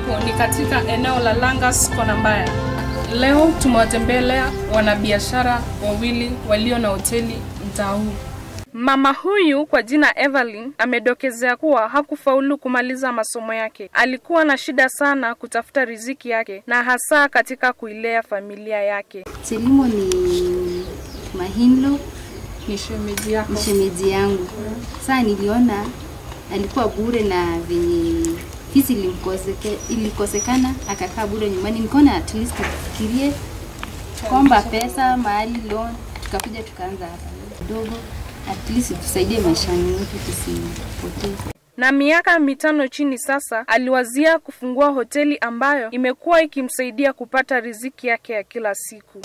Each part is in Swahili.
tulipo ni katika eneo la Langas Kona Mbaya. Leo tumewatembelea wanabiashara wawili walio na hoteli mtaa huu. Mama huyu kwa jina Evelyn amedokezea kuwa hakufaulu kumaliza masomo yake. Alikuwa na shida sana kutafuta riziki yake na hasa katika kuilea familia yake. Selimo ni Mahinlo, Ni shemeji yako. ni shemeji yangu. Saa niliona alikuwa bure na venye fisi ilimkoseke, ilikosekana akakaa bure nyumbani, nikaona at least tufikirie kwamba pesa mahali loan, tukakuja tukaanza hapa kidogo, at least tusaidie maishani yetu tusipotee. Na miaka mitano chini sasa, aliwazia kufungua hoteli ambayo imekuwa ikimsaidia kupata riziki yake ya kila siku.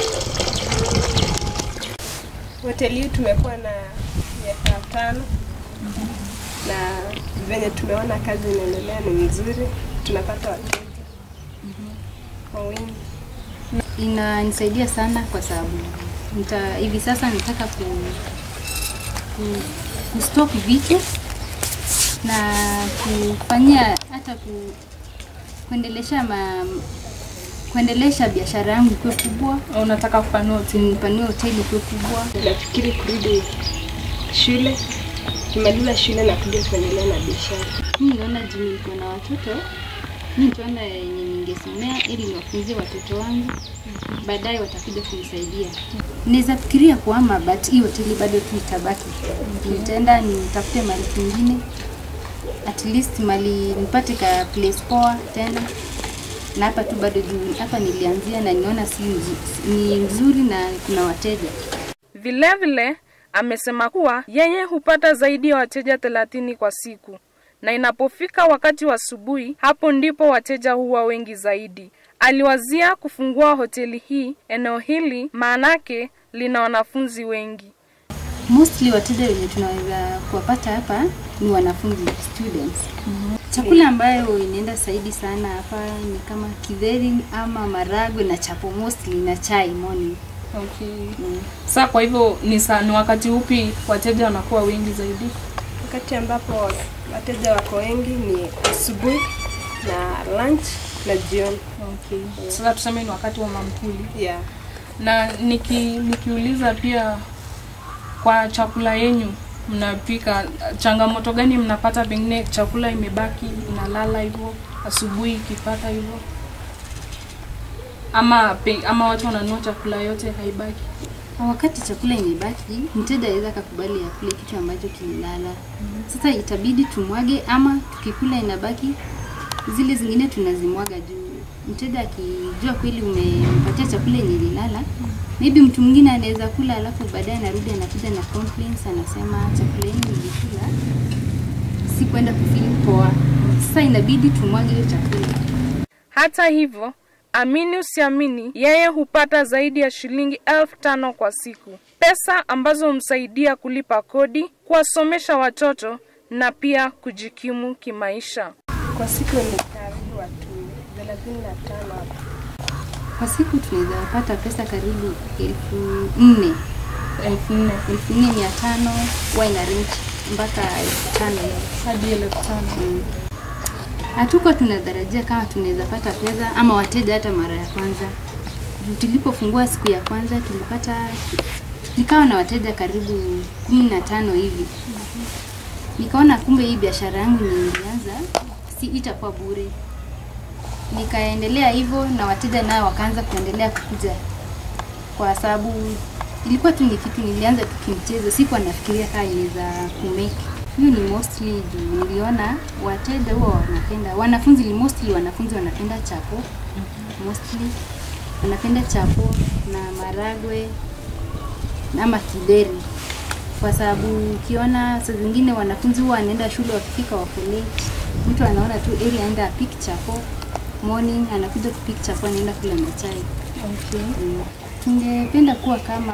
Hoteli hii tumekuwa na miaka tano na venye tumeona kazi inaendelea ni mzuri, tunapata wateja kwa wingi. inanisaidia sana kwa sababu nita, hivi sasa nataka ku, ku, kustop vitu na kufanyia hata ku, kuendelesha ma, kuendelesha biashara yangu ikuwe kubwa, Unataka kupanua hoteli? nipanue hoteli ikuwe kubwa. Nafikiri kurudi shule, kimaliza shule na kuja kuendelea na biashara. Mimi naona juu niko na watoto, mimi nitaona yenye ningesomea ili niwafunzie watoto wangu, baadaye watakuja kunisaidia. Naweza fikiria kuhama, but hii hoteli bado tu itabaki. Nitaenda nitafute mahali kwingine, at least mali nipate ka place poa tena na hapa tu bado juu hapa nilianzia na niona si nzu- ni nzuri na kuna wateja. Vilevile amesema kuwa yeye hupata zaidi ya wateja thelathini kwa siku, na inapofika wakati wa asubuhi, hapo ndipo wateja huwa wengi zaidi. Aliwazia kufungua hoteli hii eneo hili, maanake lina wanafunzi wengi. mostly wateja wenye tunaweza kuwapata hapa ni wanafunzi students. Chakula ambayo inaenda zaidi sana hapa ni kama kidheri ama maragwe na chapo mostly na chai morning. Okay. Mm. Sa kwa hivyo ni saa ni wakati upi wateja wanakuwa wengi zaidi? Wakati ambapo wateja wako wengi ni asubuhi na lunch na jioni. Okay. Sasa tuseme ni wakati wa mamkuli. Yeah. na niki, nikiuliza pia kwa chakula yenyu mnapika, changamoto gani mnapata? Pengine chakula imebaki inalala hivyo asubuhi ikipata hivyo, ama pe, ama watu wananunua chakula yote haibaki. Na Wakati chakula imebaki, mteja aweza akakubali akule kitu ambacho kililala. Sasa itabidi tumwage ama tukikula inabaki, zile zingine tunazimwaga juu. Mteja akijua kweli umempatia chakula yenye ililala, maybe mtu mwingine anaweza kula alafu baadaye anarudi anakuja na complaints, anasema chakula yenu nilikula si kwenda kufeel poa. Sasa inabidi tumwage hiyo chakula. Hata hivyo, amini usiamini, yeye hupata zaidi ya shilingi elfu tano kwa siku, pesa ambazo humsaidia kulipa kodi, kuwasomesha watoto na pia kujikimu kimaisha. Kwa siku ni karibu watu thelathini na tano hapa. Kwa siku tunaweza pata pesa karibu elfu nne elfu nne elfu nne mia tano huwa ina range mpaka elfu tano hivi. hadi elfu tano. Mm. Hatuko tunatarajia kama tunaweza pata pesa ama wateja hata mara ya kwanza. Juu Tulipofungua siku ya kwanza tulipata nikawa na wateja karibu kumi na tano hivi. Nikaona kumbe hii biashara yangu yenye nilianza si itakuwa bure. Nikaendelea hivyo na wateja nao wakaanza kuendelea kukuja, kwa sababu ilikuwa tu ni kitu nilianza tu kimchezo, sikuwa nafikiria kama inaweza kumake. Hiyo ni mostly juu niliona wateja huwa wanapenda, wanafunzi ni mostly wanafunzi wanapenda chapo mostly wanapenda chapo na maragwe ama kideri, kwa sababu ukiona saa zingine wanafunzi huwa wanaenda shule wakifika wako late, mtu anaona tu eri aenda apik chapo morning, anakuja kupik chapo anaenda kula na chai. Okay. Mm. Tungependa kuwa kama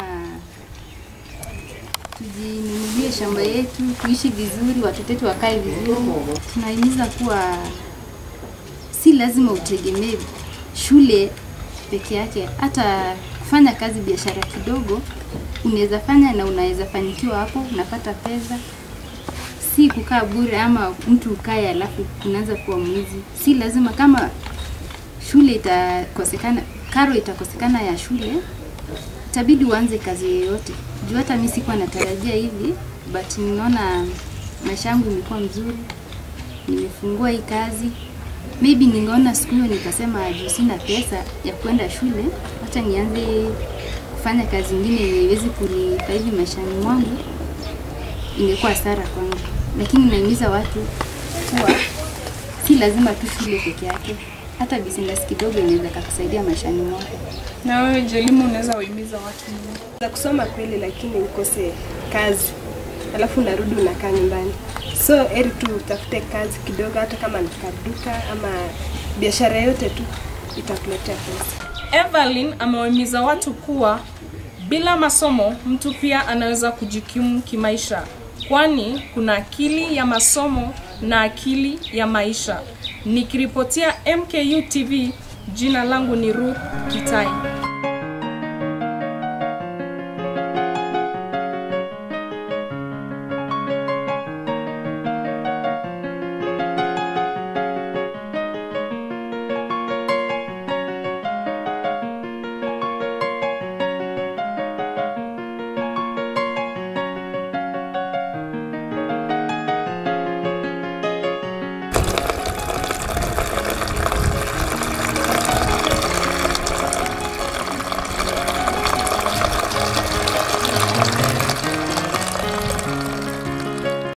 tujinunulie shamba yetu, tuishi vizuri, watoto wetu wakae vizuri. Tunahimiza kuwa si lazima utegemee shule peke yake, hata kufanya kazi, biashara kidogo unaweza fanya na unaweza fanikiwa hapo, unapata pesa. si kukaa bure ama mtu ukae alafu unaanza kuwa mwizi. Si lazima kama shule itakosekana, karo itakosekana ya shule, itabidi uanze kazi yoyote. Juu hata mimi sikuwa natarajia hivi, but ninaona maisha yangu imekuwa mzuri, nimefungua hii kazi. Maybe ningeona siku hiyo nikasema juu sina pesa ya kwenda shule, hata nianze kufanya kazi ingine yenye iwezi kunifaidi maishani mwangu, ingekuwa hasara kwangu. Lakini naimiza watu kuwa si lazima tu shule peke yake, hata business kidogo inaweza kakusaidia maishani mwako. Na wewe Jelimu, unaweza wahimiza watu nini? za kusoma kweli, lakini ukose kazi, alafu unarudi unakaa nyumbani. So heri tu utafute kazi kidogo, hata kama ni kaduka ama biashara yote tu itakuletea pesa. Evelyn amewahimiza watu kuwa bila masomo mtu pia anaweza kujikimu kimaisha, kwani kuna akili ya masomo na akili ya maisha. Nikiripotia MKU TV, jina langu ni Ruth Kitai.